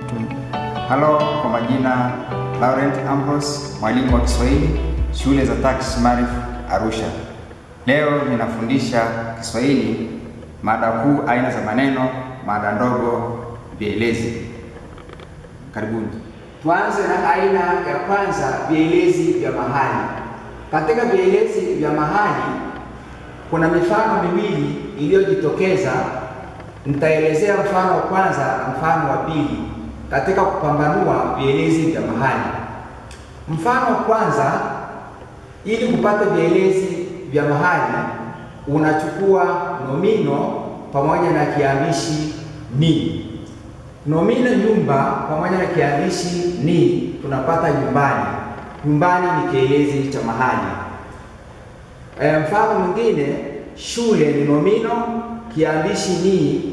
Halo, kwa majina Laurent Ambrose, mwalimu wa Kiswahili shule za TACS Maarif Arusha. Leo ninafundisha Kiswahili mada kuu, aina za maneno, mada ndogo, vielezi. Karibuni. Tuanze na aina ya kwanza, vielezi vya mahali. Katika vielezi vya mahali kuna mifano miwili iliyojitokeza. Nitaelezea mfano wa kwanza na mfano wa pili katika kupambanua vielezi vya mahali. Mfano wa kwanza, ili kupata vielezi vya mahali unachukua nomino pamoja na kiambishi ni. Nomino nyumba pamoja na kiambishi ni, tunapata nyumbani. Nyumbani ni kielezi cha mahali. E, mfano mwingine, shule ni nomino, kiambishi ni,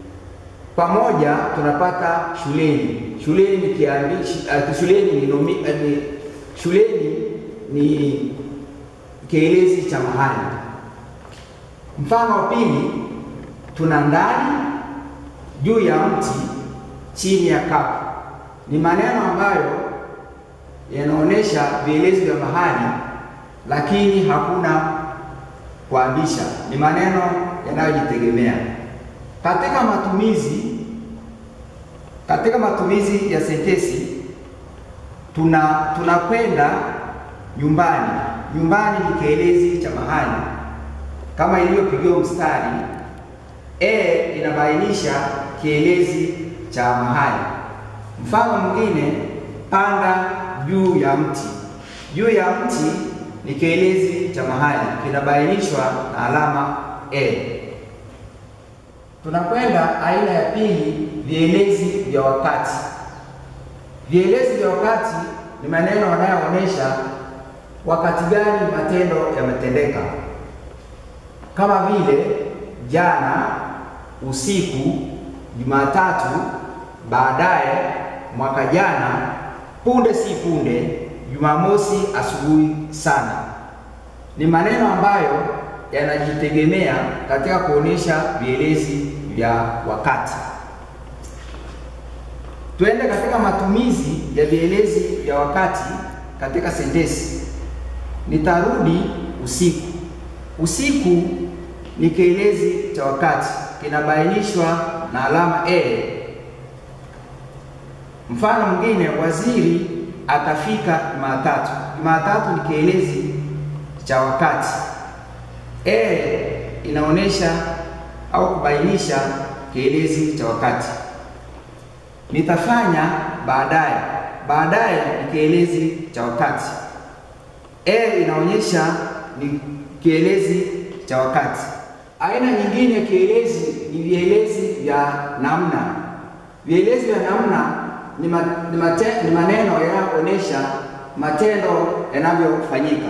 pamoja tunapata shuleni. Shuleni ni kiambishi, uh, shuleni ni nomi, uh, ni, shuleni ni kielezi cha mahali. Mfano wa pili, tuna ndani, juu ya mti, chini ya kapu. Ni maneno ambayo yanaonyesha vielezi vya mahali, lakini hakuna kuambisha. Ni maneno yanayojitegemea. Katika matumizi katika matumizi ya sentensi tuna tunakwenda nyumbani. Nyumbani ni kielezi cha mahali kama ilivyopigiwa mstari. E inabainisha kielezi cha mahali. Mfano mwingine, panda juu ya mti. Juu ya mti ni kielezi cha mahali, kinabainishwa na alama e. Tunakwenda aina ya pili, vielezi vya wakati. Vielezi vya wakati ni maneno yanayoonyesha wakati gani matendo yametendeka, kama vile jana, usiku, Jumatatu, baadaye, mwaka jana, punde si punde, Jumamosi asubuhi sana. Ni maneno ambayo yanajitegemea katika kuonyesha vielezi vya wakati. Tuende katika matumizi ya vielezi vya wakati katika sentensi. Nitarudi usiku. Usiku ni kielezi cha wakati, kinabainishwa na alama e. Mfano mwingine, waziri atafika Jumatatu. Jumatatu ni kielezi cha wakati. E inaonyesha au kubainisha kielezi cha wakati. Nitafanya baadaye. Baadaye ni kielezi cha wakati. E inaonyesha ni kielezi cha wakati. Aina nyingine ya kielezi ni vielezi vya namna. Vielezi vya namna ni, ma, ni, mate, ni maneno yanayoonyesha matendo yanavyofanyika.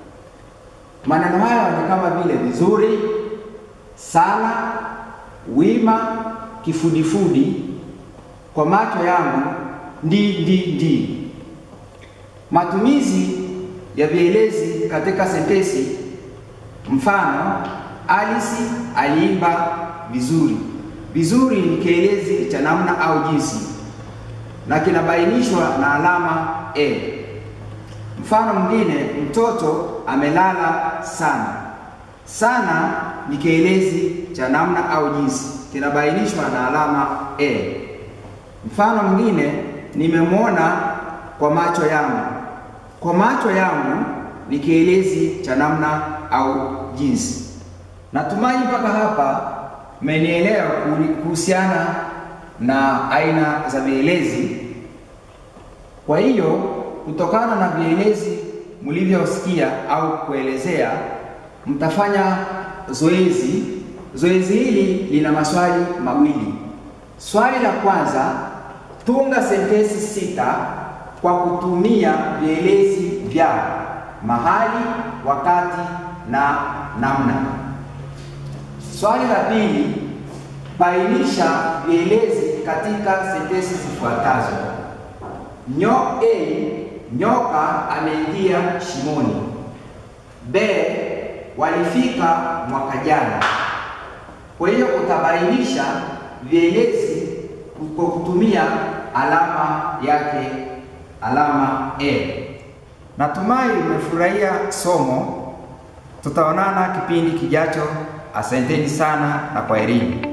Maneno haya ni kama vile vizuri, sana, wima, kifudifudi, kwa macho yangu, ndi ndi ndi. Matumizi ya vielezi katika sentensi. Mfano, Alice aliimba vizuri. Vizuri ni kielezi cha namna au jinsi na kinabainishwa na alama e. Mfano mwingine, mtoto amelala sana. Sana ni kielezi cha namna au jinsi, kinabainishwa na alama e. Mfano mwingine, nimemwona kwa macho yangu. Kwa macho yangu ni kielezi cha namna au jinsi. Natumai mpaka hapa mmenielewa kuhusiana na aina za vielezi. Kwa hiyo kutokana na vielezi mlivyosikia au kuelezea, mtafanya zoezi. Zoezi hili lina maswali mawili. Swali la kwanza, tunga sentensi sita kwa kutumia vielezi vya mahali, wakati na namna. Swali la pili, bainisha vielezi katika sentensi zifuatazo. Nyo A, nyoka ameingia shimoni. B, walifika mwaka jana. Kwa hiyo utabainisha vielezi kwa kutumia alama yake, alama E. Natumai umefurahia somo. Tutaonana kipindi kijacho. Asanteni sana na kwaherini.